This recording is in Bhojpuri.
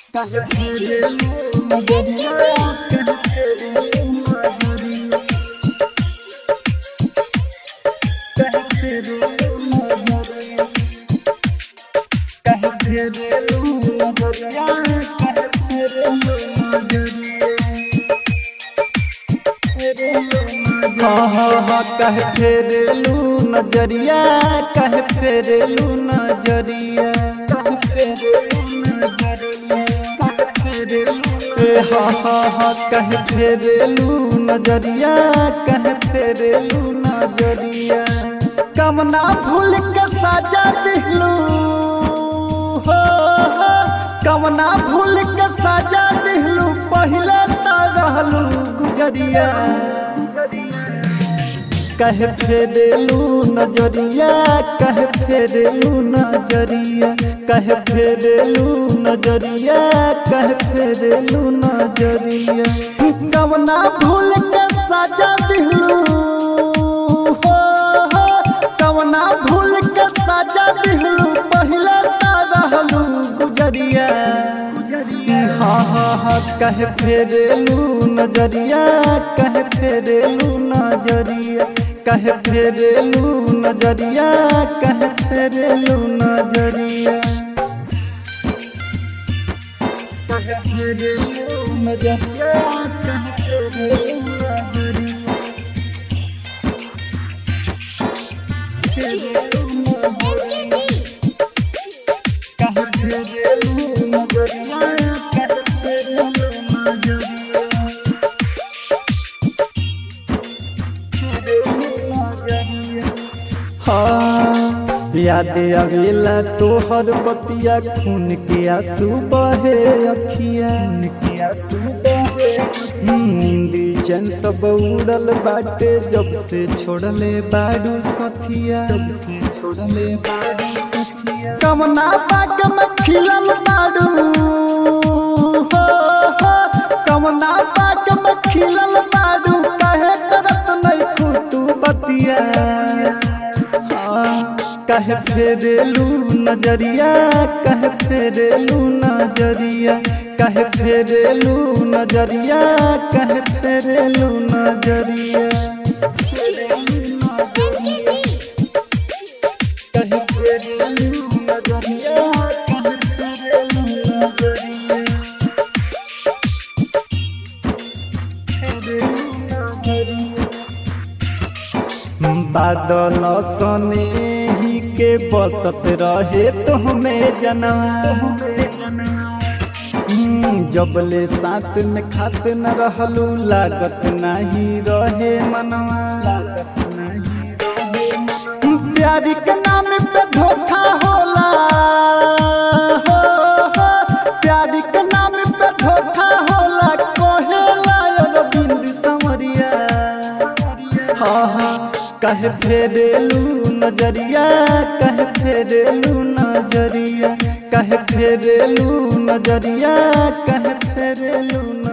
कहे फेरेलू नजरिया कहे फेरेलू नजरिया कहे फेरेलू नजरिया कहे फेरेलू नजरिया कहे फेरेलू नजरिया हाँ हाँ हाँ कहे फेरेलू नजरिया कहे फेरेलू नजरिया कहे फेरेलू नजरिया कहे फेरेलू ए हाँ हाँ हाँ कहे फेरेलू नजरिया कहे फेरेलू नजरिया कमना भूल के साजा दिलू हो हो कमना भूल के साजा दिलू पहले तो रहलू गुजरिया कहे फेरेलू नजरिया कहे फेरेलू नजरिया कहे फेरेलू नजरिया कहे फेरेलू नजरिया कवना भूल के साजा दिलू हो हो कवना भूल के साजा दिलू पहले तो रहलू गुजरिया हाँ हाँ हाँ कहे फेरेलू नजरिया कहे फेरेलू नजरिया कहे फेरेलू नजरिया कहे फेरेलू नजरिया कहे फेरेलू नजरिया कहे फेरेलू नजरिया फेरेलू नजरिया कहे फेरेलू नजरिया कहे फेरेलू नजरिया हाँ याद आवेला तोहर बतिया खून के आंसू बहे अखिया खून के आंसू बहे नींद चैन सब उड़ल बाटे जब से छोड़ले बाड़ू सथिया जब से छोड़ले बाड़ू सथिया कमना पाक में खिलल बाड़ू हो हो कमना पाक में खिलल बाड़ू काहे करत नहीं खुतू बतिया कहे फेरेलू नजरिया कहे फेरेलू नजरिया कहे फेरेलू नजरिया कहे फेरेलू नजरिया कहे फेरेलू नजरिया कहे फेरेलू नजरिया फेरेलू नजरिया बादल सने ही के बसत रहे तो हमें जनवा जबले साथ में खात न रहलू लागत नहीं रहे मनवा लागत नहीं रहे मनवा। प्यारी के नाम पे धोखा होला हो, हो, प्यारी के नाम पे धोखा होला कोहेला अरविंद समरिया हाँ हाँ कहे फेरेलू नजरिया कहे फेरेलू नजरिया कहे फेरेलू नजरिया कहे फेरेलू